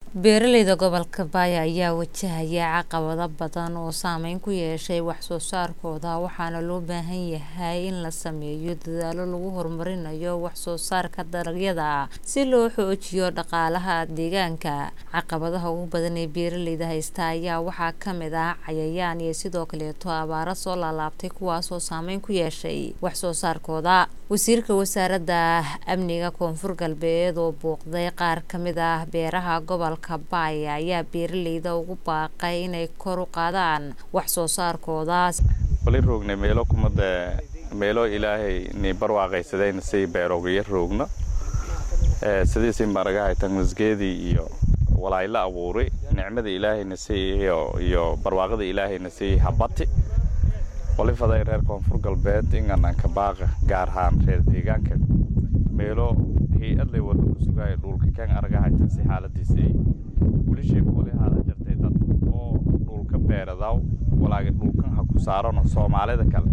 beeraleyda gobolka baaya ayaa wajahaya caqabado badan oo saameyn ku yeeshay wax soo saarkooda waxaana loo baahan yahay in la sameeyo dadaalo lagu horumarinayo wax soo saarka dalagyada si loo xoojiyo dhaqaalaha deegaanka caqabadaha ugu badan ee beeraleyda haysta ayaa waxaa kamid ah cayayaan iyo sidoo kaleeto abaaro soo laalaabtay kuwaasoo saameyn ku yeeshay wax soo saarkooda wasiirka wasaaradda amniga koonfur galbeed oo booqday qaar kamid ah beeraha gobolka baaya ayaa beeraleyda ugu baaqay inay kor u qaadaan wax soo saarkoodaas wali roognay meelo kumada meelo ilaahay ni barwaaqaysadayna si beeroogayo roogno sidiisi maragahay tagmasgeedii iyo walaayla abuuray nicmada ilaahayna siiyo iyo barwaaqada ilaahayna sii habati wali faday reer koonfur galbeed ingananka baaqa gaar ahaan reer deegaanka meelo hay-adlay wada ku sugaayo dhulka kan aragahayta si xaaladiisa ay weli sheeko wali haada jartay dad oo dhulka beeradaw walaaga dhulkan ha ku saarano soomaalida kale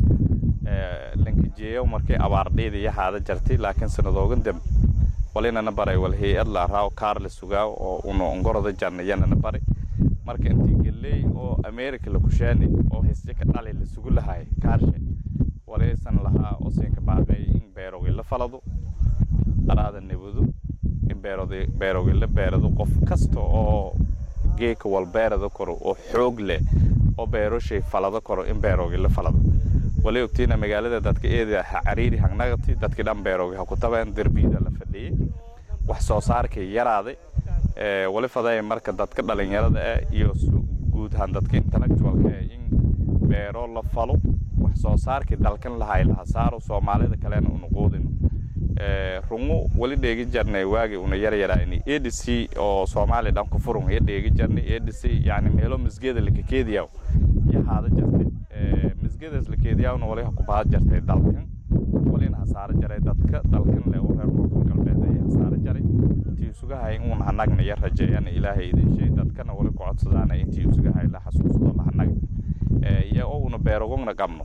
lankajeeyo markay abaardheeda iyo haada jartay laakiin sanadoogan dambe walinana baray wal hay-ad la araaw kaar la sugaaw oo una ongoroda jarnayanana baray marka intii galley oo america la kushaani oo histe ka dhali la sugu lahay kaarshe walaysan lahaa oo siinka baaqay in beerogi la falado araada nabado in beerogi la beerado qof kasta oo geeka wal beerada karo oo xoog leh oo beeroshay falado karo in beerogi la falado walay ogtiina magaalada dadka eeda ha cariiri hangnagati dadkii dhan beerogi ha ku tabeen derbiyada la fadhiyey wax soo saarkii yaraaday wali faday marka dadka dhalinyarada ah iyo guud ahaan dadka intellectualka ah in beero la falo wax soo saarkii dalkan lahay laha saaro soomaalida kalena una quudino rungu wali dheegi jarnay waagi una yaryarayni a d c oo soomaaliya dhan ku furun iyo dheegi jarnay a d c yani meelo misgeeda lakakeediyaw iyo haada jartay misgeedaas lakeediyawna wali ha ku baad jartay dalkan walina hasaaro jaray dadka dalkan leh oo reer koonfur galbeed ay hasaaro jaray intii isugahay uun hanagna iyo rajeeyana ilaahay idin sheey dadkana wali ku codsadaana intii isugahay la xasuusado la hanag iyo oo una beerogogna qabno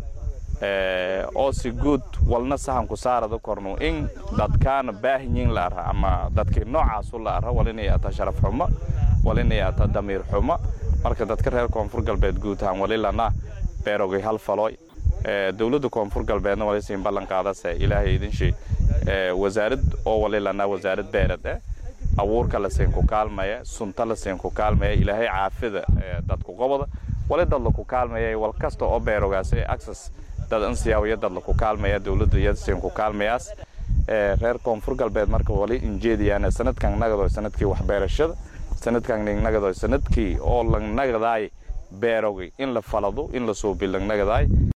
oo si guud walna sahanku saarada korno in dadkaana baahinyin la ara ama dadkii noocaasu la ara walinay ata sharaf xumo walinay ata damiir xumo marka dadka reer koonfur galbeed guud ahaan wali lana beerogay hal falooy dowladda koonfur galbeedna wali siin ballan qaadase ilaahay idin sheey wasaarad oo wali lana wasaarad beerad eh abuurka la siin ku kaalmaya sunta la siin ku kaalmaya ilaahay caafida dadku qobada wali dad laku kaalmaya wal kasta oo beerogaas access dad ansiyaawiya dad laku kaalmaya dowladda iyada siin ku kaalmayaas reer koonfur galbeed marka wali injeediyaan sanadkan nagado sanadkii waxbeerashada sanadkan nagado sanadkii oo langnagadaay beerogay in la falado in la suubi langnagadaay